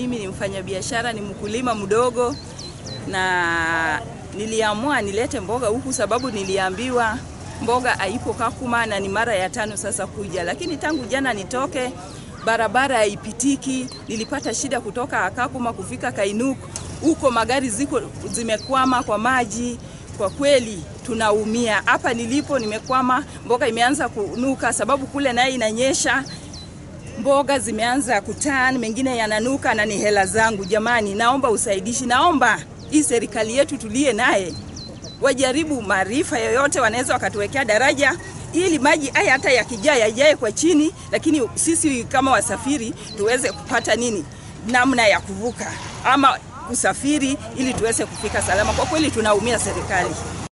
mimi ni mfanyabiashara, ni mkulima mdogo, na niliamua nilete mboga huku sababu niliambiwa mboga haipo Kakuma na ni mara ya tano sasa kuja, lakini tangu jana nitoke barabara haipitiki. Nilipata shida kutoka Kakuma kufika Kainuk, huko magari ziko zimekwama kwa maji. Kwa kweli tunaumia. Hapa nilipo nimekwama, mboga imeanza kunuka sababu kule naye inanyesha mboga zimeanza kutani, mengine yananuka na ni hela zangu. Jamani, naomba usaidishi, naomba hii serikali yetu tulie naye wajaribu maarifa yoyote, wanaweza wakatuwekea daraja ili maji haya hata yakijaa yajae kwa chini, lakini sisi kama wasafiri tuweze kupata nini, namna ya kuvuka ama kusafiri ili tuweze kufika salama. Kwa kweli tunaumia serikali.